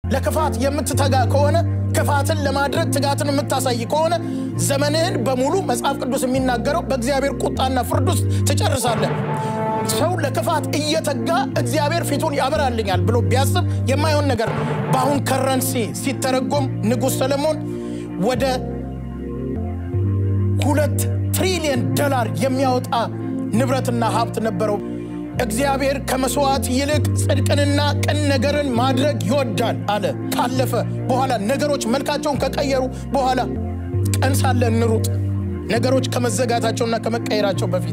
ለክፋት የምትተጋ ከሆነ ክፋትን ለማድረግ ትጋትን የምታሳይ ከሆነ ዘመንህን በሙሉ መጽሐፍ ቅዱስ የሚናገረው በእግዚአብሔር ቁጣና ፍርድ ውስጥ ትጨርሳለህ። ሰው ለክፋት እየተጋ እግዚአብሔር ፊቱን ያበራልኛል ብሎ ቢያስብ የማይሆን ነገር ነው። በአሁን ከረንሲ ሲተረጎም ንጉሥ ሰለሞን ወደ ሁለት ትሪሊየን ዶላር የሚያወጣ ንብረትና ሀብት ነበረው። እግዚአብሔር ከመስዋዕት ይልቅ ጽድቅንና ቅን ነገርን ማድረግ ይወዳል አለ። ካለፈ በኋላ ነገሮች መልካቸውን ከቀየሩ በኋላ ቀን ሳለ እንሩጥ፣ ነገሮች ከመዘጋታቸውና ከመቀየራቸው በፊት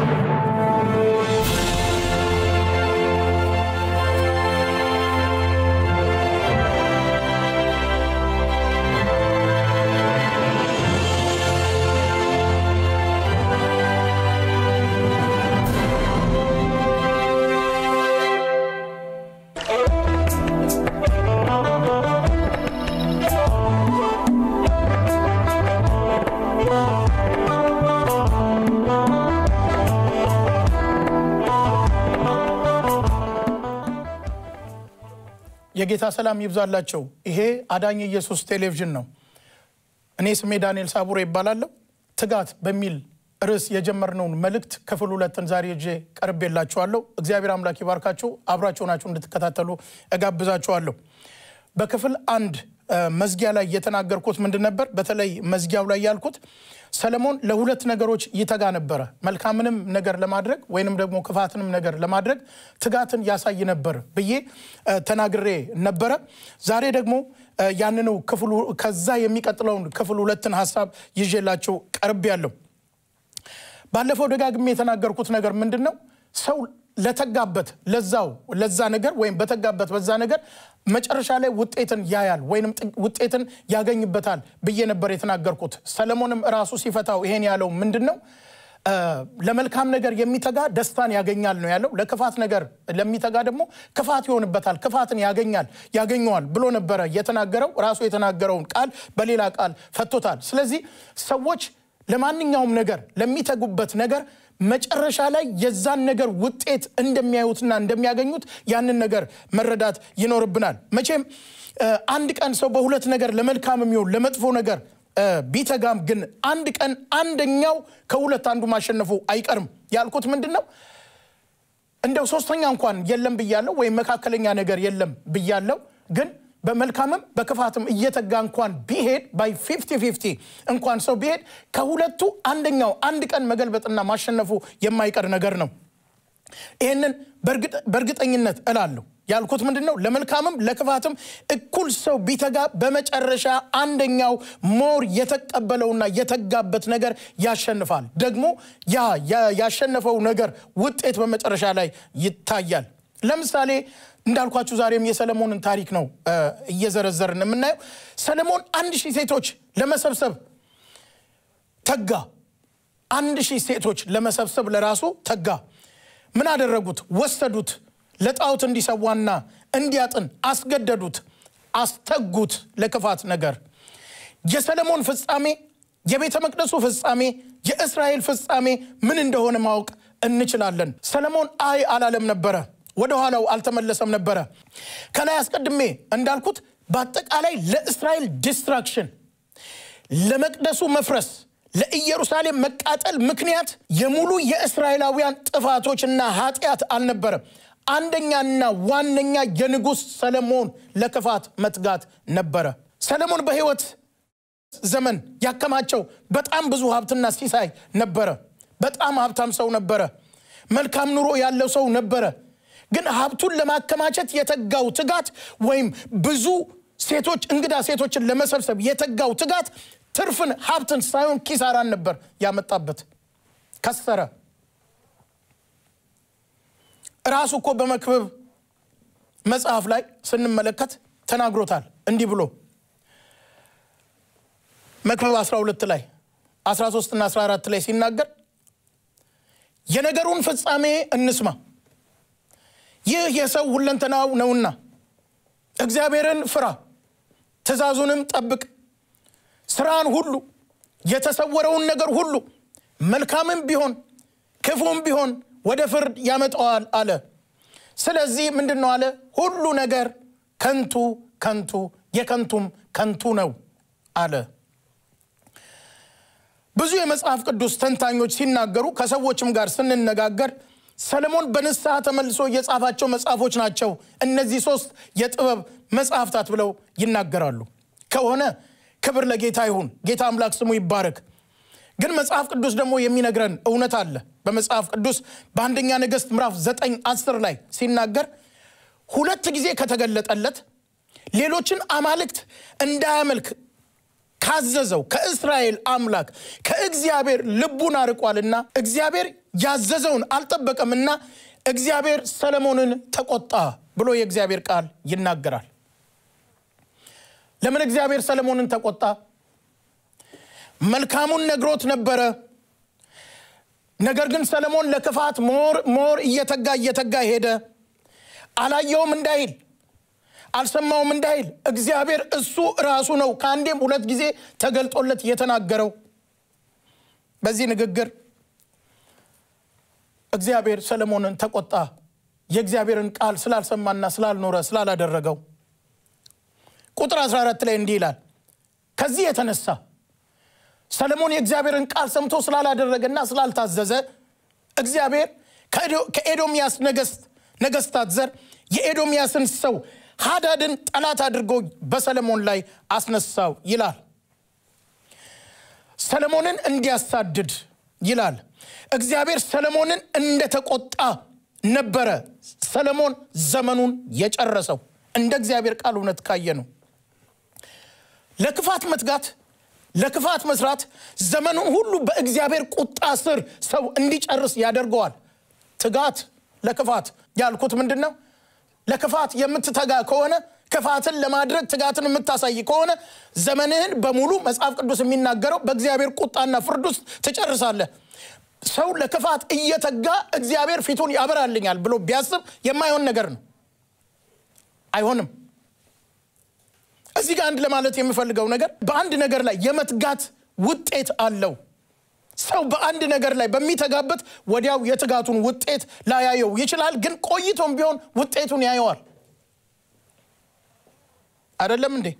የጌታ ሰላም ይብዛላቸው። ይሄ አዳኝ ኢየሱስ ቴሌቪዥን ነው። እኔ ስሜ ዳንኤል ሳቡሬ ይባላለሁ። ትጋት በሚል ርዕስ የጀመርነውን መልእክት ክፍል ሁለትን ዛሬ ይዤ ቀርቤላችኋለሁ። እግዚአብሔር አምላክ ይባርካችሁ። አብራችሁ ናችሁ እንድትከታተሉ እጋብዛችኋለሁ። በክፍል አንድ መዝጊያ ላይ የተናገርኩት ምንድን ነበር? በተለይ መዝጊያው ላይ ያልኩት ሰለሞን ለሁለት ነገሮች ይተጋ ነበረ። መልካምንም ነገር ለማድረግ ወይንም ደግሞ ክፋትንም ነገር ለማድረግ ትጋትን ያሳይ ነበር ብዬ ተናግሬ ነበረ። ዛሬ ደግሞ ያንኑ ክፍሉ ከዛ የሚቀጥለውን ክፍል ሁለትን ሀሳብ ይዤላችሁ ቀርብ ያለው ባለፈው ደጋግሜ የተናገርኩት ነገር ምንድን ነው? ሰው ለተጋበት ለዛው ለዛ ነገር ወይም በተጋበት በዛ ነገር መጨረሻ ላይ ውጤትን ያያል ወይም ውጤትን ያገኝበታል ብዬ ነበር የተናገርኩት። ሰለሞንም ራሱ ሲፈታው ይሄን ያለው ምንድን ነው? ለመልካም ነገር የሚተጋ ደስታን ያገኛል ነው ያለው። ለክፋት ነገር ለሚተጋ ደግሞ ክፋት ይሆንበታል፣ ክፋትን ያገኛል ያገኘዋል ብሎ ነበረ የተናገረው። ራሱ የተናገረውን ቃል በሌላ ቃል ፈቶታል። ስለዚህ ሰዎች ለማንኛውም ነገር ለሚተጉበት ነገር መጨረሻ ላይ የዛን ነገር ውጤት እንደሚያዩትና እንደሚያገኙት ያንን ነገር መረዳት ይኖርብናል። መቼም አንድ ቀን ሰው በሁለት ነገር ለመልካም የሚሆን ለመጥፎ ነገር ቢተጋም ግን አንድ ቀን አንደኛው ከሁለት አንዱ ማሸነፉ አይቀርም። ያልኩት ምንድን ነው? እንደው ሶስተኛ እንኳን የለም ብያለው፣ ወይም መካከለኛ ነገር የለም ብያለው ግን በመልካምም በክፋትም እየተጋ እንኳን ቢሄድ ባይ ፊፍቲ ፊፍቲ እንኳን ሰው ቢሄድ ከሁለቱ አንደኛው አንድ ቀን መገልበጥና ማሸነፉ የማይቀር ነገር ነው። ይህንን በእርግጠኝነት እላለሁ። ያልኩት ምንድን ነው? ለመልካምም ለክፋትም እኩል ሰው ቢተጋ በመጨረሻ አንደኛው ሞር የተቀበለውና የተጋበት ነገር ያሸንፋል። ደግሞ ያ ያሸነፈው ነገር ውጤት በመጨረሻ ላይ ይታያል። ለምሳሌ እንዳልኳችሁ ዛሬም የሰለሞንን ታሪክ ነው እየዘረዘርን የምናየው። ሰለሞን አንድ ሺህ ሴቶች ለመሰብሰብ ተጋ። አንድ ሺህ ሴቶች ለመሰብሰብ ለራሱ ተጋ። ምን አደረጉት? ወሰዱት፣ ለጣዖት እንዲሰዋና እንዲያጥን አስገደዱት፣ አስተጉት ለክፋት ነገር። የሰለሞን ፍጻሜ፣ የቤተ መቅደሱ ፍጻሜ፣ የእስራኤል ፍጻሜ ምን እንደሆነ ማወቅ እንችላለን። ሰለሞን አይ አላለም ነበረ ወደ ኋላው አልተመለሰም ነበረ። ከላይ አስቀድሜ እንዳልኩት በአጠቃላይ ለእስራኤል ዲስትራክሽን፣ ለመቅደሱ መፍረስ፣ ለኢየሩሳሌም መቃጠል ምክንያት የሙሉ የእስራኤላውያን ጥፋቶችና ኃጢአት አልነበረም። አንደኛና ዋነኛ የንጉሥ ሰለሞን ለክፋት መትጋት ነበረ። ሰለሞን በሕይወት ዘመን ያከማቸው በጣም ብዙ ሀብትና ሲሳይ ነበረ። በጣም ሀብታም ሰው ነበረ። መልካም ኑሮ ያለው ሰው ነበረ። ግን ሀብቱን ለማከማቸት የተጋው ትጋት ወይም ብዙ ሴቶች እንግዳ ሴቶችን ለመሰብሰብ የተጋው ትጋት ትርፍን ሀብትን ሳይሆን ኪሳራን ነበር ያመጣበት። ከሰረ። ራሱ እኮ በመክብብ መጽሐፍ ላይ ስንመለከት ተናግሮታል እንዲህ ብሎ መክብብ 12 ላይ 13 እና 14 ላይ ሲናገር የነገሩን ፍጻሜ እንስማ ይህ የሰው ሁለንተናው ነውና እግዚአብሔርን ፍራ፣ ትእዛዙንም ጠብቅ፣ ስራን ሁሉ የተሰወረውን ነገር ሁሉ መልካምም ቢሆን ክፉም ቢሆን ወደ ፍርድ ያመጣዋል አለ። ስለዚህ ምንድን ነው አለ? ሁሉ ነገር ከንቱ ከንቱ የከንቱም ከንቱ ነው አለ። ብዙ የመጽሐፍ ቅዱስ ተንታኞች ሲናገሩ ከሰዎችም ጋር ስንነጋገር ሰለሞን በንስሐ ተመልሶ የጻፋቸው መጽሐፎች ናቸው እነዚህ ሶስት የጥበብ መጽሐፍታት ብለው ይናገራሉ። ከሆነ ክብር ለጌታ ይሁን፣ ጌታ አምላክ ስሙ ይባረክ። ግን መጽሐፍ ቅዱስ ደግሞ የሚነግረን እውነት አለ። በመጽሐፍ ቅዱስ በአንደኛ ነገሥት ምዕራፍ ዘጠኝ አስር ላይ ሲናገር ሁለት ጊዜ ከተገለጠለት ሌሎችን አማልክት እንዳያመልክ ካዘዘው ከእስራኤል አምላክ ከእግዚአብሔር ልቡን አርቋልና እግዚአብሔር ያዘዘውን አልጠበቀምና እግዚአብሔር ሰለሞንን ተቆጣ ብሎ የእግዚአብሔር ቃል ይናገራል። ለምን እግዚአብሔር ሰለሞንን ተቆጣ? መልካሙን ነግሮት ነበረ። ነገር ግን ሰለሞን ለክፋት ሞር ሞር እየተጋ እየተጋ ሄደ። አላየውም እንዳይል አልሰማውም እንዳይል እግዚአብሔር እሱ ራሱ ነው ከአንዴም ሁለት ጊዜ ተገልጦለት የተናገረው። በዚህ ንግግር እግዚአብሔር ሰለሞንን ተቆጣ። የእግዚአብሔርን ቃል ስላልሰማና ስላልኖረ ስላላደረገው። ቁጥር 14 ላይ እንዲህ ይላል፣ ከዚህ የተነሳ ሰለሞን የእግዚአብሔርን ቃል ሰምቶ ስላላደረገና ስላልታዘዘ እግዚአብሔር ከኤዶምያስ ነገስታት ዘር የኤዶምያስን ሰው ሃዳድን ጠላት አድርጎ በሰለሞን ላይ አስነሳው ይላል። ሰለሞንን እንዲያሳድድ ይላል። እግዚአብሔር ሰለሞንን እንደተቆጣ ነበረ ሰለሞን ዘመኑን የጨረሰው እንደ እግዚአብሔር ቃል እውነት ካየ ነው። ለክፋት መትጋት፣ ለክፋት መስራት ዘመኑን ሁሉ በእግዚአብሔር ቁጣ ስር ሰው እንዲጨርስ ያደርገዋል። ትጋት ለክፋት ያልኩት ምንድን ነው? ለክፋት የምትተጋ ከሆነ ክፋትን ለማድረግ ትጋትን የምታሳይ ከሆነ ዘመንህን በሙሉ መጽሐፍ ቅዱስ የሚናገረው በእግዚአብሔር ቁጣና ፍርድ ውስጥ ትጨርሳለህ። ሰው ለክፋት እየተጋ እግዚአብሔር ፊቱን ያበራልኛል ብሎ ቢያስብ የማይሆን ነገር ነው። አይሆንም። እዚህ ጋር አንድ ለማለት የምፈልገው ነገር በአንድ ነገር ላይ የመትጋት ውጤት አለው። ሰው በአንድ ነገር ላይ በሚተጋበት ወዲያው የትጋቱን ውጤት ላያየው ይችላል። ግን ቆይቶም ቢሆን ውጤቱን ያየዋል። አይደለም እንዴ?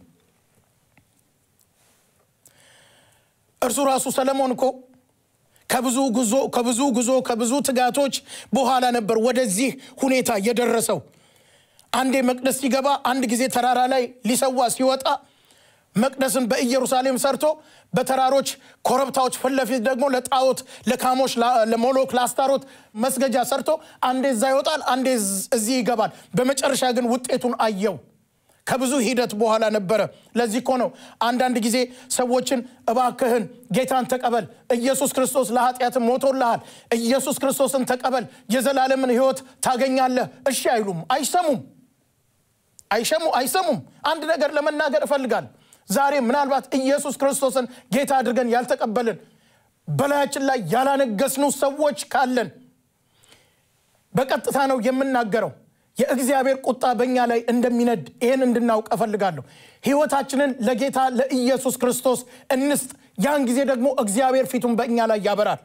እርሱ ራሱ ሰለሞን እኮ ከብዙ ጉዞ ከብዙ ጉዞ ከብዙ ትጋቶች በኋላ ነበር ወደዚህ ሁኔታ የደረሰው። አንዴ መቅደስ ሲገባ፣ አንድ ጊዜ ተራራ ላይ ሊሰዋ ሲወጣ መቅደስን በኢየሩሳሌም ሰርቶ በተራሮች ኮረብታዎች ፊት ለፊት ደግሞ ለጣዖት ለካሞች፣ ለሞሎክ፣ ለአስታሮት መስገጃ ሰርቶ አንዴ እዛ ይወጣል፣ አንዴ እዚህ ይገባል። በመጨረሻ ግን ውጤቱን አየው። ከብዙ ሂደት በኋላ ነበረ። ለዚህ እኮ ነው አንዳንድ ጊዜ ሰዎችን እባክህን ጌታን ተቀበል፣ ኢየሱስ ክርስቶስ ለኃጢአት ሞቶልሃል፣ ኢየሱስ ክርስቶስን ተቀበል፣ የዘላለምን ሕይወት ታገኛለህ። እሺ አይሉም፣ አይሰሙም፣ አይሸሙ አይሰሙም። አንድ ነገር ለመናገር እፈልጋለሁ። ዛሬ ምናልባት ኢየሱስ ክርስቶስን ጌታ አድርገን ያልተቀበልን በላያችን ላይ ያላነገስኑ ሰዎች ካለን በቀጥታ ነው የምናገረው። የእግዚአብሔር ቁጣ በእኛ ላይ እንደሚነድ ይህን እንድናውቅ እፈልጋለሁ። ሕይወታችንን ለጌታ ለኢየሱስ ክርስቶስ እንስጥ። ያን ጊዜ ደግሞ እግዚአብሔር ፊቱን በእኛ ላይ ያበራል።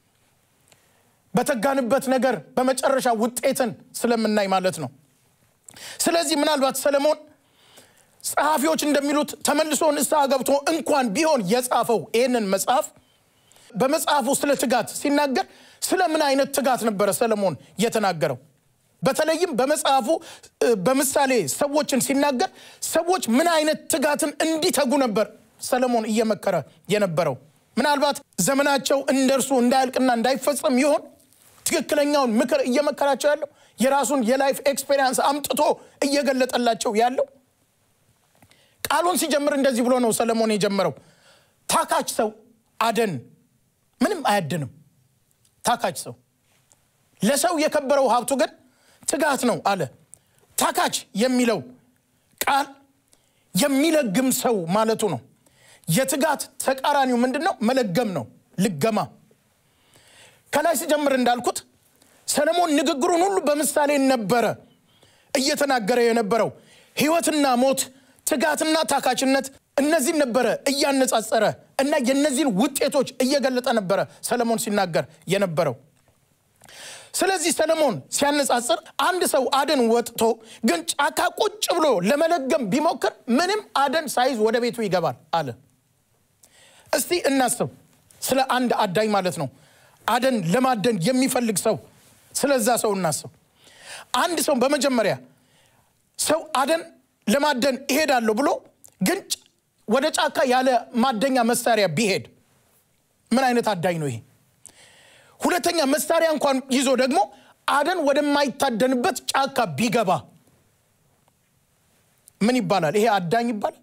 በተጋንበት ነገር በመጨረሻ ውጤትን ስለምናይ ማለት ነው። ስለዚህ ምናልባት ሰለሞን ጸሐፊዎች እንደሚሉት ተመልሶ ንስሐ ገብቶ እንኳን ቢሆን የጻፈው ይህንን መጽሐፍ በመጽሐፉ ስለ ትጋት ሲናገር ስለ ምን አይነት ትጋት ነበረ ሰለሞን የተናገረው? በተለይም በመጽሐፉ በምሳሌ ሰዎችን ሲናገር ሰዎች ምን አይነት ትጋትን እንዲተጉ ነበር ሰለሞን እየመከረ የነበረው። ምናልባት ዘመናቸው እንደርሱ እንዳያልቅና እንዳይፈጸም ይሆን ትክክለኛውን ምክር እየመከራቸው ያለው የራሱን የላይፍ ኤክስፔሪንስ አምጥቶ እየገለጠላቸው ያለው። ቃሉን ሲጀምር እንደዚህ ብሎ ነው ሰለሞን የጀመረው። ታካች ሰው አደን ምንም አያድንም። ታካች ሰው ለሰው የከበረው ሀብቱ ግን ትጋት ነው አለ። ታካች የሚለው ቃል የሚለግም ሰው ማለቱ ነው። የትጋት ተቃራኒው ምንድን ነው? መለገም ነው፣ ልገማ። ከላይ ሲጀምር እንዳልኩት ሰለሞን ንግግሩን ሁሉ በምሳሌ ነበረ እየተናገረ የነበረው ሕይወትና ሞት፣ ትጋትና ታካችነት እነዚህን ነበረ እያነጻጸረ እና የነዚህን ውጤቶች እየገለጠ ነበረ ሰለሞን ሲናገር የነበረው። ስለዚህ ሰለሞን ሲያነጻጽር አንድ ሰው አደን ወጥቶ ግን ጫካ ቁጭ ብሎ ለመለገም ቢሞክር ምንም አደን ሳይዝ ወደ ቤቱ ይገባል አለ። እስቲ እናስብ ስለ አንድ አዳኝ ማለት ነው። አደን ለማደን የሚፈልግ ሰው ስለዛ ሰው እናስብ። አንድ ሰው በመጀመሪያ ሰው አደን ለማደን እሄዳለሁ ብሎ ግን ወደ ጫካ ያለ ማደኛ መሳሪያ ቢሄድ ምን አይነት አዳኝ ነው ይሄ? ሁለተኛ መሳሪያ እንኳን ይዞ ደግሞ አደን ወደማይታደንበት ጫካ ቢገባ ምን ይባላል? ይሄ አዳኝ ይባላል?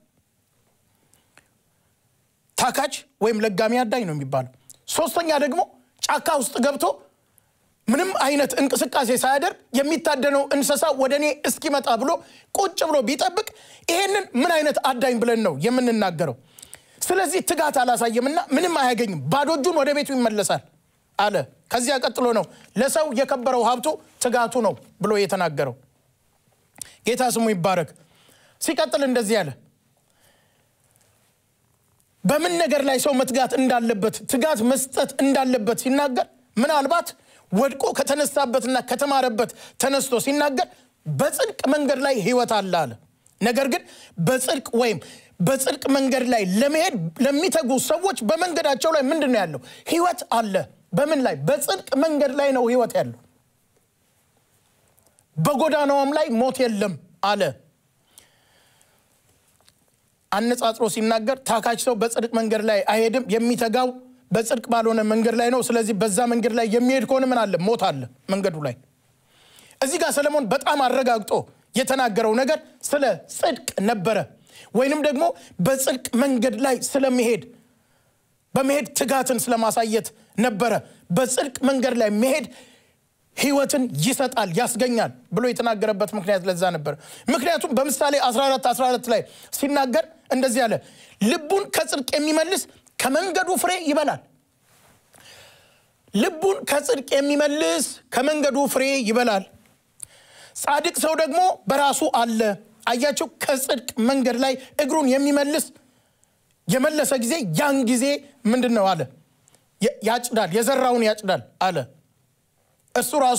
ታካች ወይም ለጋሚ አዳኝ ነው የሚባለው። ሶስተኛ ደግሞ ጫካ ውስጥ ገብቶ ምንም አይነት እንቅስቃሴ ሳያደርግ የሚታደነው እንስሳ ወደ እኔ እስኪመጣ ብሎ ቁጭ ብሎ ቢጠብቅ ይሄንን ምን አይነት አዳኝ ብለን ነው የምንናገረው? ስለዚህ ትጋት አላሳየምና ምንም አያገኝም፣ ባዶ እጁን ወደ ቤቱ ይመለሳል አለ። ከዚያ ቀጥሎ ነው ለሰው የከበረው ሀብቱ ትጋቱ ነው ብሎ የተናገረው። ጌታ ስሙ ይባረክ። ሲቀጥል እንደዚህ አለ። በምን ነገር ላይ ሰው መትጋት እንዳለበት ትጋት መስጠት እንዳለበት ሲናገር ምናልባት ወድቆ ከተነሳበትና ከተማረበት ተነስቶ ሲናገር በጽድቅ መንገድ ላይ ሕይወት አለ አለ። ነገር ግን በጽድቅ ወይም በጽድቅ መንገድ ላይ ለመሄድ ለሚተጉ ሰዎች በመንገዳቸው ላይ ምንድን ነው ያለው? ሕይወት አለ። በምን ላይ? በጽድቅ መንገድ ላይ ነው ሕይወት ያለው። በጎዳናውም ላይ ሞት የለም አለ። አነጻጽሮ ሲናገር ታካች ሰው በጽድቅ መንገድ ላይ አይሄድም፣ የሚተጋው በጽድቅ ባልሆነ መንገድ ላይ ነው። ስለዚህ በዛ መንገድ ላይ የሚሄድ ከሆነ ምን አለ? ሞት አለ መንገዱ ላይ። እዚህ ጋር ሰለሞን በጣም አረጋግጦ የተናገረው ነገር ስለ ጽድቅ ነበረ፣ ወይንም ደግሞ በጽድቅ መንገድ ላይ ስለመሄድ በመሄድ ትጋትን ስለማሳየት ነበረ። በጽድቅ መንገድ ላይ መሄድ ህይወትን ይሰጣል ያስገኛል ብሎ የተናገረበት ምክንያት ለዛ ነበር። ምክንያቱም በምሳሌ 14 14 ላይ ሲናገር እንደዚህ አለ፣ ልቡን ከጽድቅ የሚመልስ ከመንገዱ ፍሬ ይበላል። ልቡን ከጽድቅ የሚመልስ ከመንገዱ ፍሬ ይበላል። ጻድቅ ሰው ደግሞ በራሱ አለ። አያቸው፣ ከጽድቅ መንገድ ላይ እግሩን የሚመልስ የመለሰ ጊዜ ያን ጊዜ ምንድን ነው አለ ያጭዳል፣ የዘራውን ያጭዳል አለ። እሱ ራሱ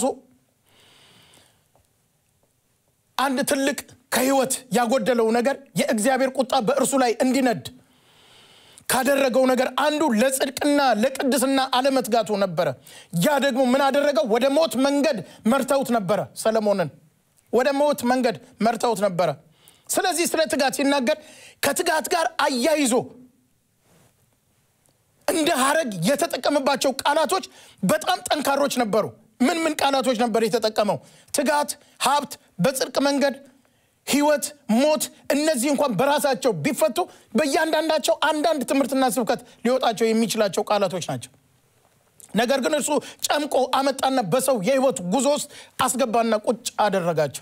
አንድ ትልቅ ከህይወት ያጎደለው ነገር የእግዚአብሔር ቁጣ በእርሱ ላይ እንዲነድ ካደረገው ነገር አንዱ ለጽድቅና ለቅድስና አለመትጋቱ ነበረ። ያ ደግሞ ምን አደረገው? ወደ ሞት መንገድ መርተውት ነበረ። ሰለሞንን ወደ ሞት መንገድ መርተውት ነበረ። ስለዚህ ስለ ትጋት ሲናገር ከትጋት ጋር አያይዞ እንደ ሀረግ የተጠቀመባቸው ቃላቶች በጣም ጠንካሮች ነበሩ። ምን ምን ቃላቶች ነበር የተጠቀመው? ትጋት፣ ሀብት፣ በጽድቅ መንገድ፣ ህይወት፣ ሞት። እነዚህ እንኳን በራሳቸው ቢፈቱ በእያንዳንዳቸው አንዳንድ ትምህርትና ስብከት ሊወጣቸው የሚችላቸው ቃላቶች ናቸው። ነገር ግን እርሱ ጨምቆ አመጣና በሰው የህይወት ጉዞ ውስጥ አስገባና ቁጭ አደረጋቸው።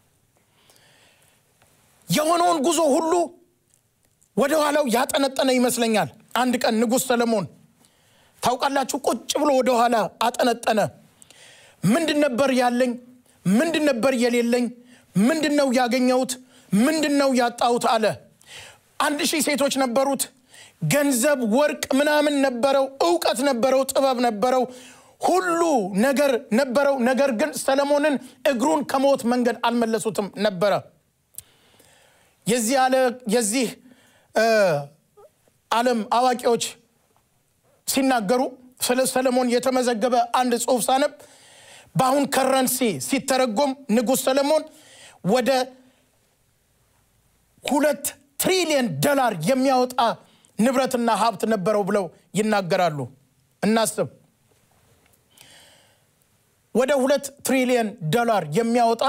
የሆነውን ጉዞ ሁሉ ወደ ኋላው ያጠነጠነ ይመስለኛል። አንድ ቀን ንጉሥ ሰለሞን ታውቃላችሁ፣ ቁጭ ብሎ ወደ ኋላ አጠነጠነ። ምንድን ነበር ያለኝ? ምንድን ነበር የሌለኝ? ምንድን ነው ያገኘሁት? ምንድን ነው ያጣሁት? አለ። አንድ ሺህ ሴቶች ነበሩት። ገንዘብ፣ ወርቅ ምናምን ነበረው። እውቀት ነበረው። ጥበብ ነበረው። ሁሉ ነገር ነበረው። ነገር ግን ሰለሞንን እግሩን ከሞት መንገድ አልመለሱትም ነበረ። የዚህ ዓለም አዋቂዎች ሲናገሩ ስለ ሰለሞን የተመዘገበ አንድ ጽሑፍ ሳነብ በአሁን ከረንሲ ሲተረጎም ንጉሥ ሰለሞን ወደ ሁለት ትሪሊየን ዶላር የሚያወጣ ንብረትና ሀብት ነበረው ብለው ይናገራሉ። እናስብ። ወደ ሁለት ትሪሊየን ዶላር የሚያወጣ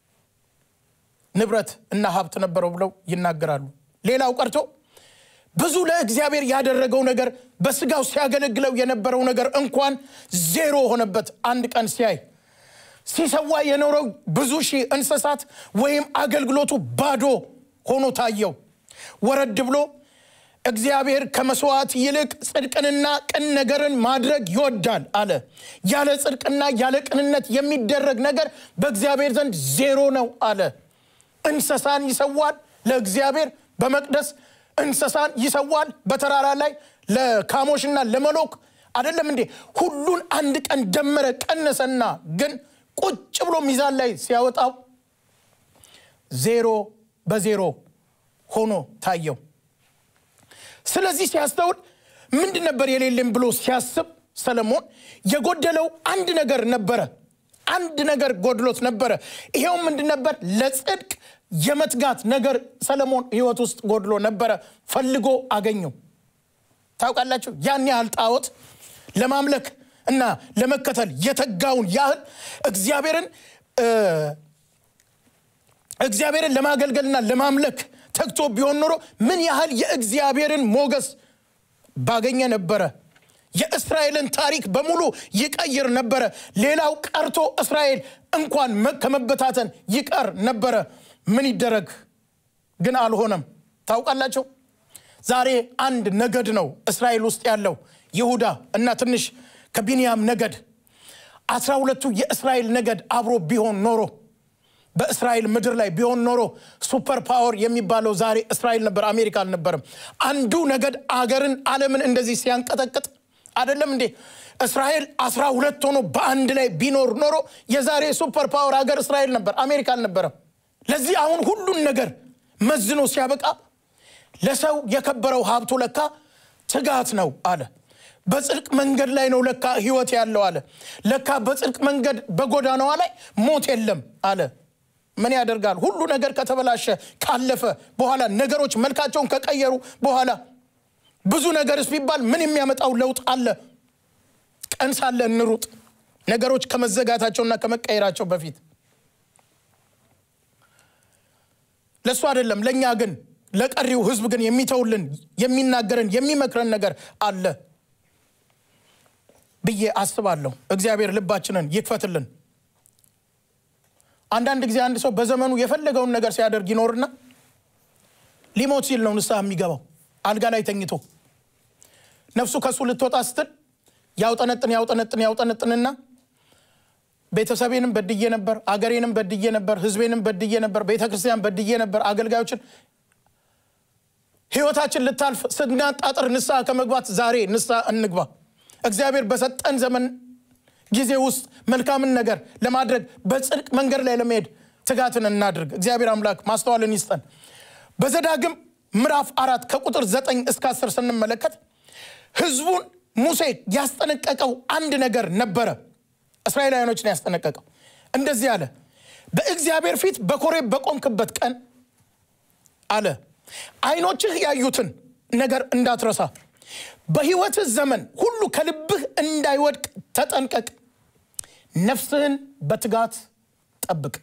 ንብረት እና ሀብት ነበረው ብለው ይናገራሉ። ሌላው ቀርቶ ብዙ ለእግዚአብሔር ያደረገው ነገር በስጋው ሲያገለግለው የነበረው ነገር እንኳን ዜሮ ሆነበት። አንድ ቀን ሲያይ ሲሰዋ የኖረው ብዙ ሺህ እንስሳት ወይም አገልግሎቱ ባዶ ሆኖ ታየው። ወረድ ብሎ እግዚአብሔር ከመስዋዕት ይልቅ ጽድቅንና ቅን ነገርን ማድረግ ይወዳል አለ። ያለ ጽድቅና ያለ ቅንነት የሚደረግ ነገር በእግዚአብሔር ዘንድ ዜሮ ነው አለ። እንስሳን ይሰዋል ለእግዚአብሔር በመቅደስ እንስሳን ይሰዋል በተራራ ላይ ለካሞሽና ለመሎክ አይደለም እንዴ? ሁሉን አንድ ቀን ደመረ ቀነሰና፣ ግን ቁጭ ብሎ ሚዛን ላይ ሲያወጣው ዜሮ በዜሮ ሆኖ ታየው። ስለዚህ ሲያስተውል ምንድን ነበር የሌለም ብሎ ሲያስብ ሰለሞን የጎደለው አንድ ነገር ነበረ። አንድ ነገር ጎድሎት ነበረ። ይሄው ምንድን ነበር? ለጽድቅ የመትጋት ነገር ሰለሞን ሕይወት ውስጥ ጎድሎ ነበረ። ፈልጎ አገኘው። ታውቃላችሁ ያን ያህል ጣዖት ለማምለክ እና ለመከተል የተጋውን ያህል እግዚአብሔርን እግዚአብሔርን ለማገልገልና ለማምለክ ተግቶ ቢሆን ኖሮ ምን ያህል የእግዚአብሔርን ሞገስ ባገኘ ነበረ። የእስራኤልን ታሪክ በሙሉ ይቀይር ነበረ። ሌላው ቀርቶ እስራኤል እንኳን ከመበታተን ይቀር ነበረ። ምን ይደረግ ግን አልሆነም። ታውቃላቸው ዛሬ አንድ ነገድ ነው እስራኤል ውስጥ ያለው ይሁዳ እና ትንሽ ከቢንያም ነገድ አስራ ሁለቱ የእስራኤል ነገድ አብሮ ቢሆን ኖሮ በእስራኤል ምድር ላይ ቢሆን ኖሮ ሱፐር ፓወር የሚባለው ዛሬ እስራኤል ነበር፣ አሜሪካ አልነበረም። አንዱ ነገድ አገርን ዓለምን እንደዚህ ሲያንቀጠቅጥ አይደለም እንዴ? እስራኤል አስራ ሁለት ሆኖ በአንድ ላይ ቢኖር ኖሮ የዛሬ ሱፐር ፓወር ሀገር እስራኤል ነበር፣ አሜሪካ አልነበረም። ለዚህ አሁን ሁሉን ነገር መዝኖ ሲያበቃ ለሰው የከበረው ሀብቱ ለካ ትጋት ነው አለ። በጽድቅ መንገድ ላይ ነው ለካ ህይወት ያለው አለ። ለካ በጽድቅ መንገድ በጎዳናዋ ላይ ሞት የለም አለ። ምን ያደርጋል? ሁሉ ነገር ከተበላሸ ካለፈ በኋላ ነገሮች መልካቸውን ከቀየሩ በኋላ ብዙ ነገርስ ቢባል ምን የሚያመጣው ለውጥ አለ? ቀን ሳለ እንሩጥ፣ ነገሮች ከመዘጋታቸውና ከመቀየራቸው በፊት ለእሱ አይደለም። ለእኛ ግን ለቀሪው ህዝብ ግን የሚተውልን የሚናገረን የሚመክረን ነገር አለ ብዬ አስባለሁ። እግዚአብሔር ልባችንን ይክፈትልን። አንዳንድ ጊዜ አንድ ሰው በዘመኑ የፈለገውን ነገር ሲያደርግ ይኖርና ሊሞት ሲል ነው ንስሐ የሚገባው። አልጋ ላይ ተኝቶ ነፍሱ ከእሱ ልትወጣ ስትል ያውጠነጥን ያውጠነጥን ያውጠነጥንና ቤተሰቤንም በድዬ ነበር፣ አገሬንም በድዬ ነበር፣ ህዝቤንም በድዬ ነበር፣ ቤተ ክርስቲያን በድዬ ነበር፣ አገልጋዮችን ህይወታችን ልታልፍ ስናጣጥር ንስሐ ከመግባት ዛሬ ንስሐ እንግባ። እግዚአብሔር በሰጠን ዘመን ጊዜ ውስጥ መልካምን ነገር ለማድረግ በጽድቅ መንገድ ላይ ለመሄድ ትጋትን እናድርግ። እግዚአብሔር አምላክ ማስተዋልን ይስጠን። በዘዳግም ምዕራፍ አራት ከቁጥር ዘጠኝ እስከ አስር ስንመለከት ህዝቡን ሙሴ ያስጠነቀቀው አንድ ነገር ነበረ። እስራኤላውያኖችን ያስጠነቀቀው እንደዚህ አለ። በእግዚአብሔር ፊት በኮሬብ በቆምክበት ቀን አለ አይኖችህ ያዩትን ነገር እንዳትረሳ በህይወትህ ዘመን ሁሉ ከልብህ እንዳይወድቅ ተጠንቀቅ፣ ነፍስህን በትጋት ጠብቅ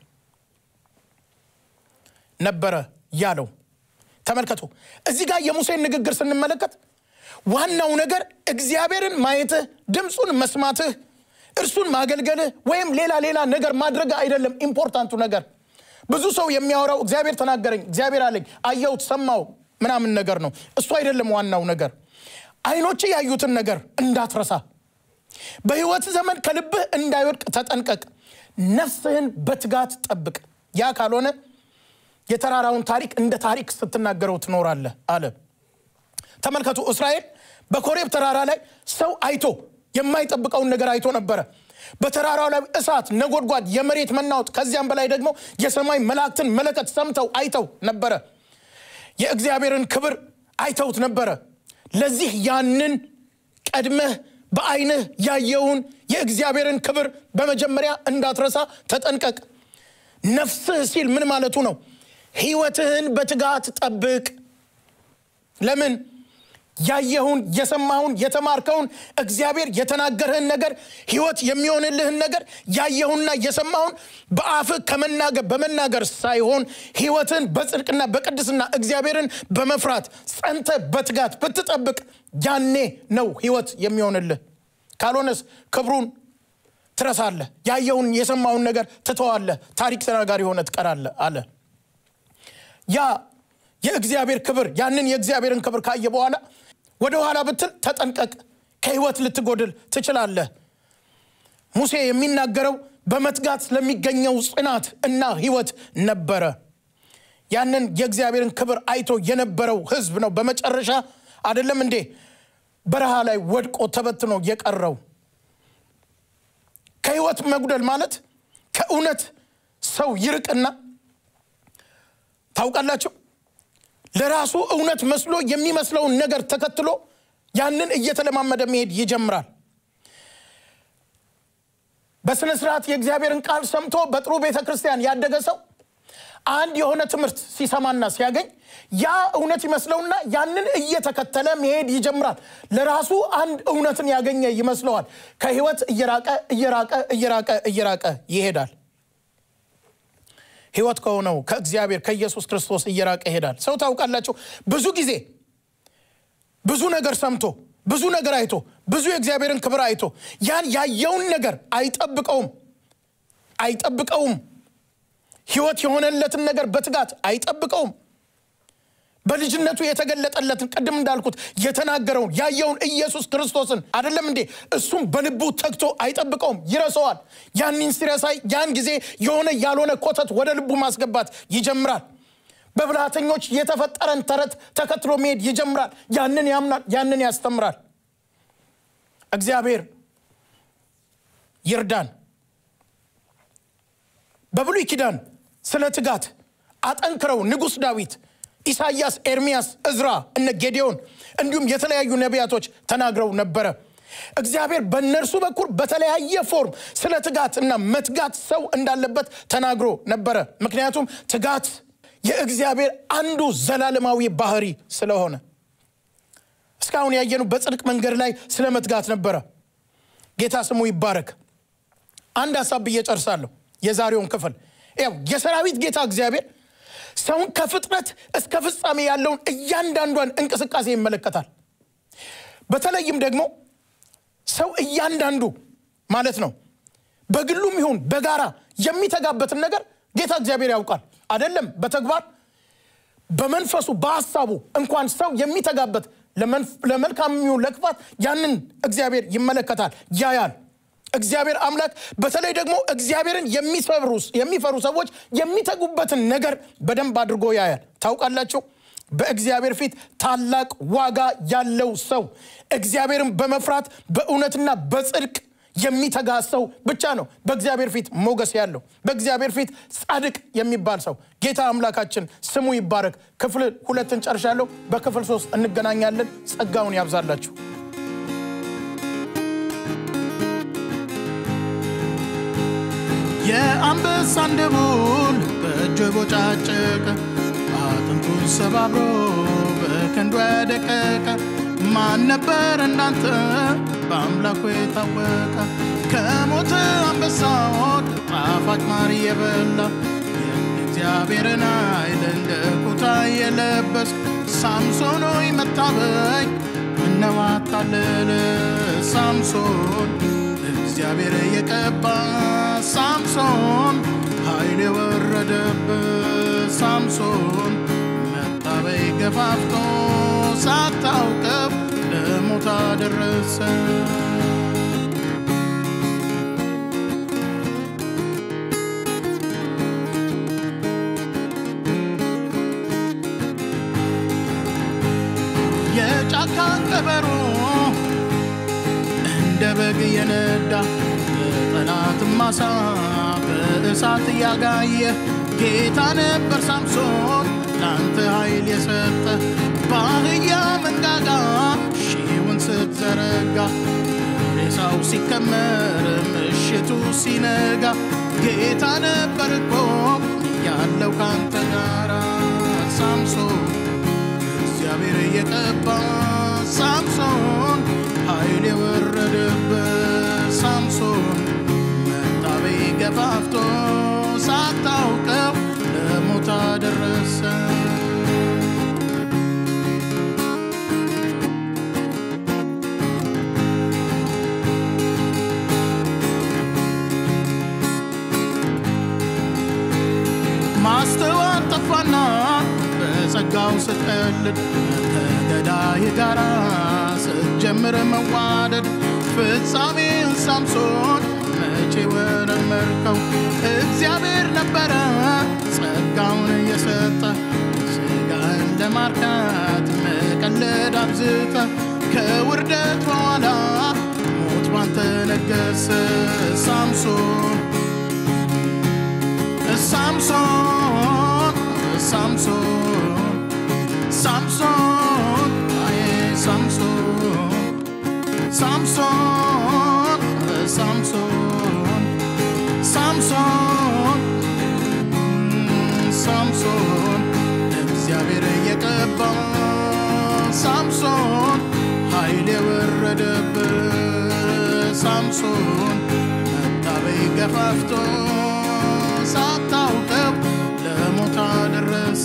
ነበረ ያለው። ተመልከቱ፣ እዚህ ጋር የሙሴን ንግግር ስንመለከት ዋናው ነገር እግዚአብሔርን ማየትህ፣ ድምፁን መስማትህ፣ እርሱን ማገልገልህ ወይም ሌላ ሌላ ነገር ማድረግ አይደለም። ኢምፖርታንቱ ነገር ብዙ ሰው የሚያወራው እግዚአብሔር ተናገረኝ፣ እግዚአብሔር አለኝ፣ አየሁት፣ ሰማው ምናምን ነገር ነው። እሱ አይደለም ዋናው ነገር። አይኖች ያዩትን ነገር እንዳትረሳ፣ በህይወት ዘመን ከልብህ እንዳይወድቅ ተጠንቀቅ፣ ነፍስህን በትጋት ጠብቅ። ያ ካልሆነ የተራራውን ታሪክ እንደ ታሪክ ስትናገረው ትኖራለህ አለ። ተመልከቱ፣ እስራኤል በኮሬብ ተራራ ላይ ሰው አይቶ የማይጠብቀውን ነገር አይቶ ነበረ። በተራራው ላይ እሳት፣ ነጎድጓድ፣ የመሬት መናወጥ ከዚያም በላይ ደግሞ የሰማይ መላእክትን መለከት ሰምተው አይተው ነበረ። የእግዚአብሔርን ክብር አይተውት ነበረ። ለዚህ ያንን ቀድመህ በዓይንህ ያየውን የእግዚአብሔርን ክብር በመጀመሪያ እንዳትረሳ ተጠንቀቅ። ነፍስህ ሲል ምን ማለቱ ነው? ህይወትህን በትጋት ጠብቅ። ለምን? ያየኸውን የሰማኸውን የተማርከውን እግዚአብሔር የተናገርህን ነገር ህይወት የሚሆንልህን ነገር ያየሁንና የሰማውን በአፍህ ከመናገር በመናገር ሳይሆን ህይወትን በጽድቅና በቅድስና እግዚአብሔርን በመፍራት ጸንተ በትጋት ብትጠብቅ ያኔ ነው ህይወት የሚሆንልህ። ካልሆነስ ክብሩን ትረሳለህ። ያየውን የሰማውን ነገር ትተዋለህ። ታሪክ ተናጋሪ ሆነ ትቀራለህ አለ። ያ የእግዚአብሔር ክብር ያንን የእግዚአብሔርን ክብር ካየ በኋላ ወደ ኋላ ብትል ተጠንቀቅ፣ ከህይወት ልትጎድል ትችላለህ። ሙሴ የሚናገረው በመትጋት ለሚገኘው ጽናት እና ህይወት ነበረ። ያንን የእግዚአብሔርን ክብር አይቶ የነበረው ህዝብ ነው። በመጨረሻ አይደለም እንዴ በረሃ ላይ ወድቆ ተበትኖ የቀረው ከህይወት መጉደል ማለት ከእውነት ሰው ይርቅና ታውቃላችሁ ለራሱ እውነት መስሎ የሚመስለውን ነገር ተከትሎ ያንን እየተለማመደ መሄድ ይጀምራል በስነ ስርዓት የእግዚአብሔርን ቃል ሰምቶ በጥሩ ቤተ ክርስቲያን ያደገ ሰው አንድ የሆነ ትምህርት ሲሰማና ሲያገኝ ያ እውነት ይመስለውና ያንን እየተከተለ መሄድ ይጀምራል ለራሱ አንድ እውነትን ያገኘ ይመስለዋል ከህይወት እየራቀ እየራቀ እየራቀ እየራቀ ይሄዳል ህይወት ከሆነው ከእግዚአብሔር ከኢየሱስ ክርስቶስ እየራቀ ይሄዳል ሰው ታውቃላችሁ ብዙ ጊዜ ብዙ ነገር ሰምቶ ብዙ ነገር አይቶ ብዙ የእግዚአብሔርን ክብር አይቶ ያን ያየውን ነገር አይጠብቀውም አይጠብቀውም ህይወት የሆነለትን ነገር በትጋት አይጠብቀውም በልጅነቱ የተገለጠለትን ቅድም እንዳልኩት የተናገረውን ያየውን ኢየሱስ ክርስቶስን አይደለም እንዴ እሱም በልቡ ተግቶ አይጠብቀውም ይረሰዋል ያንን ሲረሳይ ያን ጊዜ የሆነ ያልሆነ ኮተት ወደ ልቡ ማስገባት ይጀምራል በብልሃተኞች የተፈጠረን ተረት ተከትሎ መሄድ ይጀምራል ያንን ያምናል ያንን ያስተምራል እግዚአብሔር ይርዳን በብሉይ ኪዳን ስለ ትጋት አጠንክረው ንጉሥ ዳዊት ኢሳያስ ኤርሚያስ እዝራ እነ ጌዲዮን እንዲሁም የተለያዩ ነቢያቶች ተናግረው ነበረ እግዚአብሔር በእነርሱ በኩል በተለያየ ፎርም ስለ ትጋት እና መትጋት ሰው እንዳለበት ተናግሮ ነበረ ምክንያቱም ትጋት የእግዚአብሔር አንዱ ዘላለማዊ ባህሪ ስለሆነ እስካሁን ያየኑ በጽድቅ መንገድ ላይ ስለ መትጋት ነበረ ጌታ ስሙ ይባረክ አንድ ሀሳብ ብዬ ጨርሳለሁ የዛሬውን ክፍል ያው የሰራዊት ጌታ እግዚአብሔር ሰውን ከፍጥረት እስከ ፍጻሜ ያለውን እያንዳንዷን እንቅስቃሴ ይመለከታል በተለይም ደግሞ ሰው እያንዳንዱ ማለት ነው በግሉም ይሁን በጋራ የሚተጋበትን ነገር ጌታ እግዚአብሔር ያውቃል አደለም በተግባር በመንፈሱ በሀሳቡ እንኳን ሰው የሚተጋበት ለመልካም የሚሆን ለክፋት ያንን እግዚአብሔር ይመለከታል ያያል እግዚአብሔር አምላክ በተለይ ደግሞ እግዚአብሔርን የሚፈሩ ሰዎች የሚተጉበትን ነገር በደንብ አድርጎ ያያል ታውቃላችሁ በእግዚአብሔር ፊት ታላቅ ዋጋ ያለው ሰው እግዚአብሔርን በመፍራት በእውነትና በጽድቅ የሚተጋ ሰው ብቻ ነው በእግዚአብሔር ፊት ሞገስ ያለው በእግዚአብሔር ፊት ጻድቅ የሚባል ሰው ጌታ አምላካችን ስሙ ይባረክ ክፍል ሁለትን ጨርሻለሁ በክፍል ሶስት እንገናኛለን ጸጋውን ያብዛላችሁ የአንበሳን ደቦል በእጁ ቦጫጨቀ አጥንቱን ሰባብሮ በከንዱ ያደቀቀ ማን ነበር እንዳንተ በአምላኩ የታወቀ ከሞተ አንበሳዎች ጣፋጭ ማር የበላ የእግዚአብሔርን ኃይል እንደ ኩታ የለበስ ሳምሶን ሆይ መታበይ ምነው አታለለ ሳምሶን እግዚአብሔር የቀባ ሳምሶን ኃይል የወረደበት ሳምሶን መታበይ ገፋፍቶ ሳታውቀው ለሞት አደረሰ የጫካ ቀበሮ እንደ በግ የነዳ የጠላት ማሳ በእሳት እያጋየ ጌታ ነበር ሳምሶን ለአንተ ኃይል የሰጠ በአህያ መንጋጋ ሺውን ስትዘረጋ ሬሳው ሲከመር ምሽቱ ሲነጋ ጌታ ነበር እኮ ያለው ካንተ ጋራ ሳምሶን እግዚአብሔር የቀባ ሳምሶን ኃይል የወረደበት ሳምሶን መታበይ ገፋፍቶ ሳታውቀው ለሞት አደረሰ ማስተዋል ጠፋና በጸጋው ስትቀልድ ከገዳይ ጋራ ስትጀምር መዋደድ ፍጻሜን ሳምሶን መቼ ወረመርከው? እግዚአብሔር ነበረ ጸጋውን የሰጠ ስጋን ለማርካት መቀለድ አብዝተ ከውርደት በኋላ ሞት ባንተ ነገሰ ሳምሶን ሳምሶን ሳምሶን ሳምሶን አዬ ሳምሶን ሳምሶን ሳምሶን ሳምሶን ሳምሶን እግዚአብሔር እየቀባ ሳምሶን ኃይል የወረደበት ሳምሶን መታበይ ገፋፍቶ ሳታውቀው ለሞት አደረሰ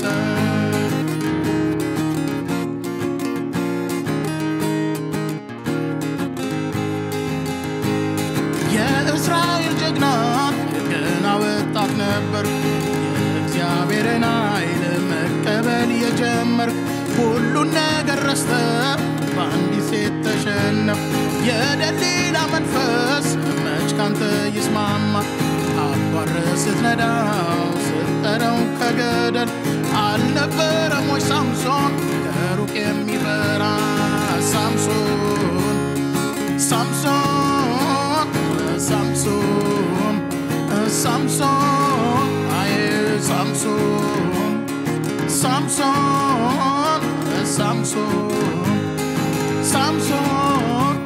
የእስራኤል ጀግና ገና ወጣት ነበር የእግዚአብሔርን ኃይል መቀበል የጀመርክ ሁሉን ነገር ረስተ በአንዲት ሴት ተሸነፍ የደሊላ መንፈስ መች ካንተ ይስማማ አባረ ስትነዳው ስትጠረው ከገደል አልነበረም ወይ ሳምሶን ከሩቅ የሚበራ ሳምሶን ሳምሶን ሳምሶን ሳምሶን አዬ ሳምሶን ሳምሶን ሳምሶን ሳምሶን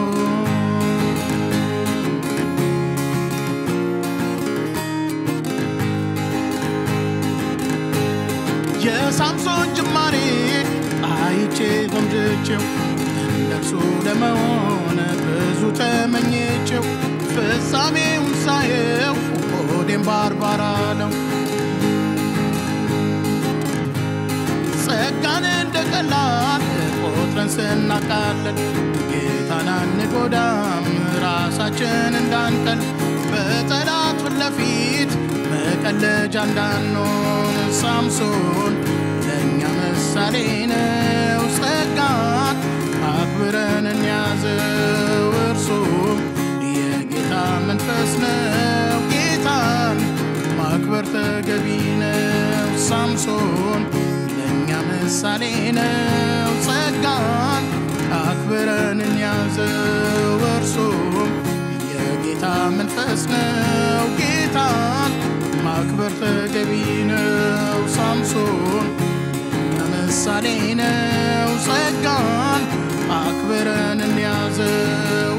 የሳምሶን ጅማሬ አይቼ ጎምጅቼው እንደርሱ ለመሆን ብዙ ተመኝቼው ፍጻሜውን ሳየው ሆዴም ባርባራ ነው ጸጋን እንደ ቀላል ቆጥረን ስናቃለን ጌታን አንጎዳም ራሳችን እንዳንቀል በጠላት ፊት ለፊት መቀለጃ እንዳንሆን ሳምሶን ለእኛ ምሳሌ ነው ጸጋን አክብረን እንያዘው እርሱም የጌታ መንፈስ ነው ጌታን ማክበር ተገቢ ነው ሳምሶን ለእኛ ምሳሌ ነው ጸጋን አክብረን እንያዘው እርሱም የጌታ መንፈስ ነው ጌታን ማክበር ተገቢ ነው ሳምሶን ምሳሌ ነው ጸጋን አክብረን እንያዘው